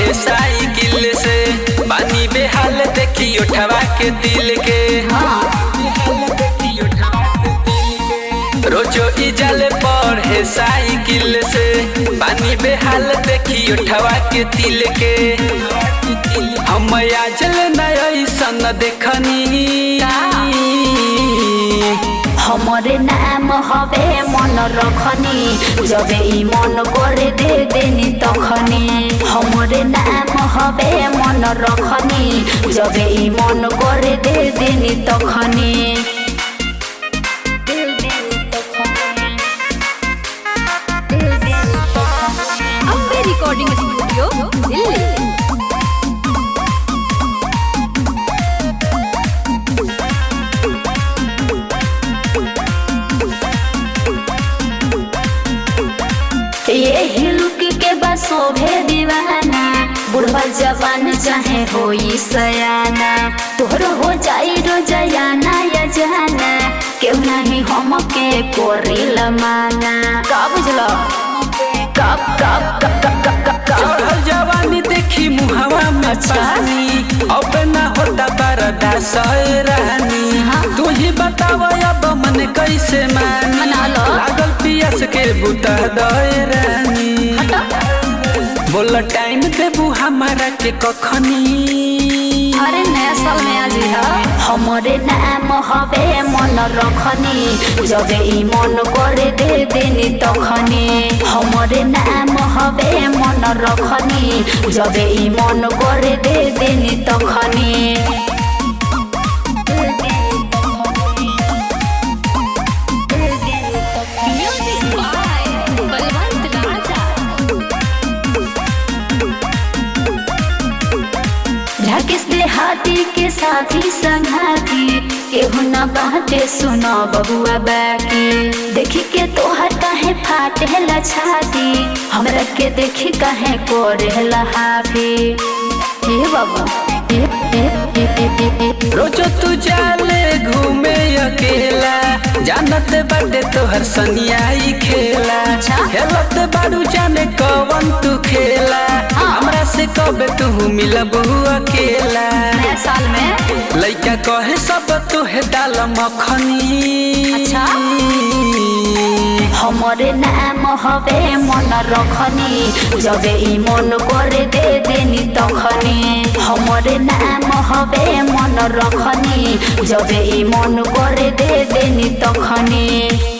पढ़े साइकिल से पानी बेहाल देखी उठवा के दिल के रोजो इजल पढ़े साइकिल से पानी बेहाल देखी उठवा के दिल के हम आजल नयसन देखनी हमरे नाम हवे मन रखनी जबे ई मन करे दे देनी तखनी हमरे नाम हवे मन रखनी जबे ई मन करे दे देनी तखनी अम्बे रिकॉर्डिंग स्टूडियो दिल्ली ये हिलुक के बस शोभे दीवाना बुढ़वा जवान चाहे होई सयाना तोहर हो जाई रोजयाना या जाना केहू नहीं हम के कोरी लमाना का बुझलो कब कब कब कब कब कब कब चढ़ल जवानी देखी मुहवा में अच्छा। पानी अब ना होता बरदा रानी हाँ। तू ही बताव अब मन कैसे मानी मना लो। लागल पियस के बुता दए रानी बोल टाइम देबू हमारा के कखनी अरे नया साल में आज हमरे नाम हवे मन रखनी जबे ई मन करे दे देनी तखनी हमरे नाम हवे मन रखनी जबे ई मन करे दे देनी तखनी म्यूजिक बाय बलवंत राजा राकेश देहाती के साथी संघाती केहू न बाटे सुनो बबुआ बाकी देखी के तोहर काहे फाटे ला छाती हमरा के देखी काहे कोरे हाफी हे बाबा हे हे हे हे हे हे रोजो तू जाले घूमे अकेला जानत बाटे तोहर सनियाई खेला अच्छा। खेलत बाड़ू जाने कवन तू खेला हाँ। हमरा से कब तू मिलबू अकेला नया साल में लइका कहे सब तोहे डाल मखनी अच्छा। हमरे नाम हवे मन रखनी जबे ई मन करे दे देनी तखनी हमरे नाम हवे मन रखनी जबे ई मन करे दे देनी तखनी